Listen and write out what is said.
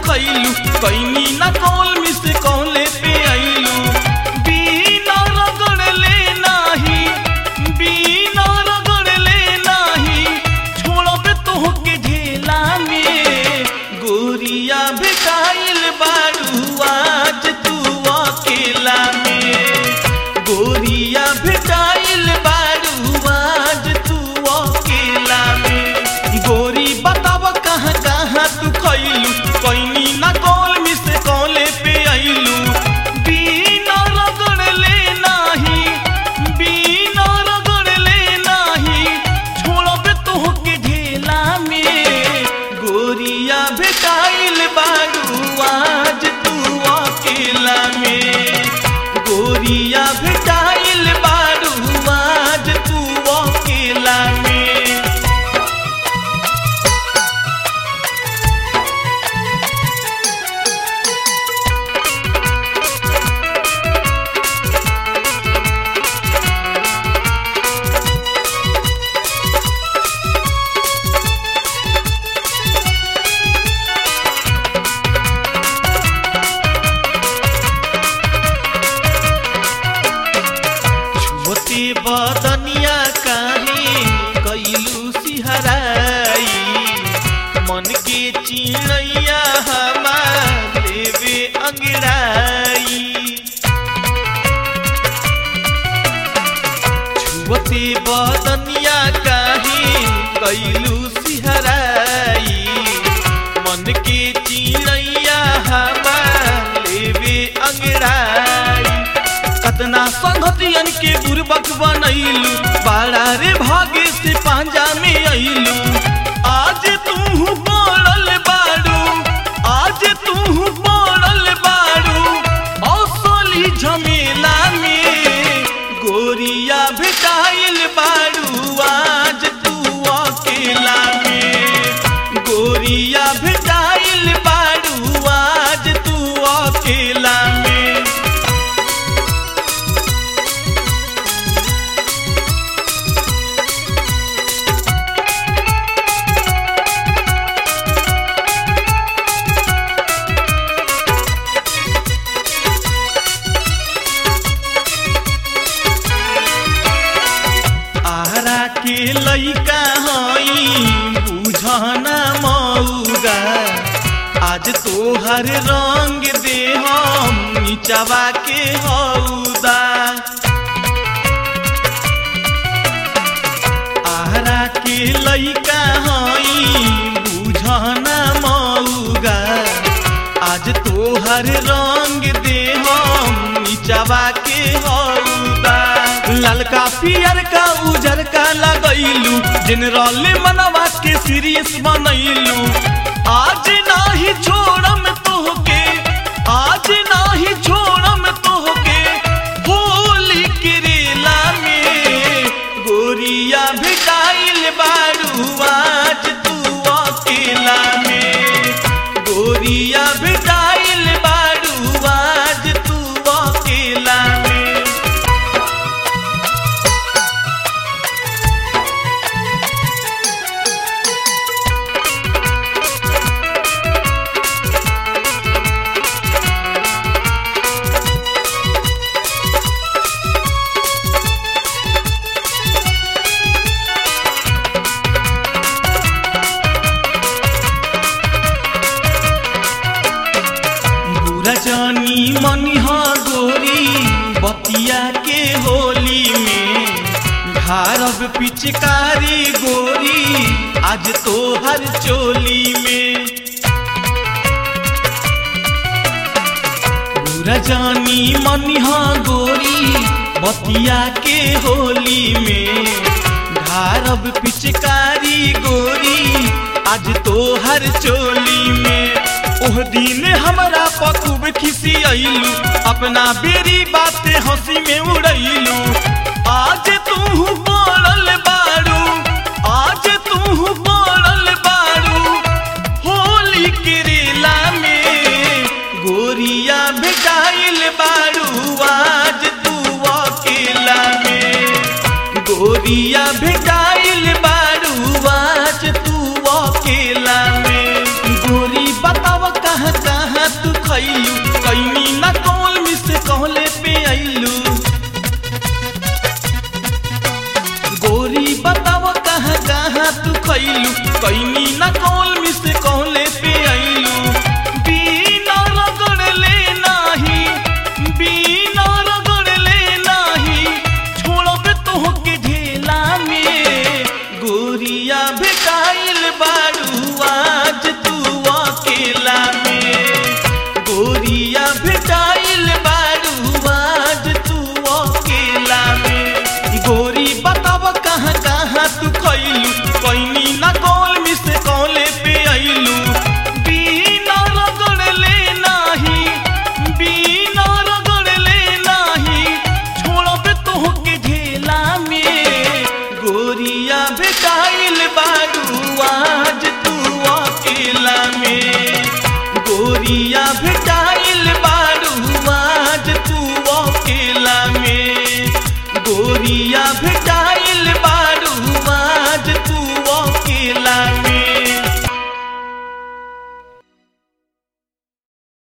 खैलू कैनी ना कौल मिस कौले पे आइलू बिना रगड़ले नाही बिना रगड़ले नाही छोड़बे तोहके झेला में गोरिया भेटाइल बारू आज तू अकेला में गोरिया भेटाइल बारू आज तू अकेला में गोरी बताब कहाँ कहाँ तू खैलू कैनी ना कौल मिस कौले पे आइलू बिना रगड़ले नाही बिना रगड़ले नाही छोड़बे तोहके ढेला में गोरिया भेटाइल बारू आज तू अकेला में गोरिया भेटाइल बारू आज तू अकेला में छुअते बदनिया काहे कैलू सिहराई मन के चिड़ैया हमार लेवे अंगड़ाई छुअते बदनिया काहे कैलू सिहराई मन के चिड़ैया हमार लेवे अंगड़ाई कतना संगतियन के बुरबक बनैलू बाड़ा रे भागे से पांजा में अइलू आज तू पड़ल बाड़ू आज तू पड़ल बाड़ू असली झमेला में गोरिया भेटाइल बाड़ू आज तू अकेला में गोरिया भेटाइल बाड़ू आज तू अकेला में आरा के लइका हई बुझना मौगा आज तोहर रंग दे हम नीचवा के हौदा आरा के लइका हई बुझना मौगा आज तोहर रंग दे हम नीचवा के हौदा ललका पियर का उजर का लगैलू जनरल मनवा के सीरियस बनैलू आज नाही छोड़म तोहके आज नाही छोड़म तोहके होली के रेला में गोरिया भेटाइल बारू आज तू अकेला में गोरिया भेटाइल बारू आज तू अकेला में बुरा जानी मनिहा गोरी बतिया के होली में भारब पिचकारी गोरी आज तो हर चोली में बुरा जानी मनिहा गोरी बतिया के होली में भारब पिचकारी गोरी आज तो हर चोली में ओह दिन हमरा पकुब खिसी अइलू अपना बेरी बाते हंसी में उड़ैलू आज तू पड़ल बारू आज तू पड़ल बारू होली के रेला में गोरिया भेटाइल बारू आज तू अकेला में गोरिया भेटाइल बारू आज तू अकेला में गोरी बताव कहाँ फसैलू कैनी न कौल मिस कहले पे अइलू बिना रगड़ले नाही बिना रगड़ले नाही छोड़ब तोहके ढेला में गोरिया भेटाइल बारू आज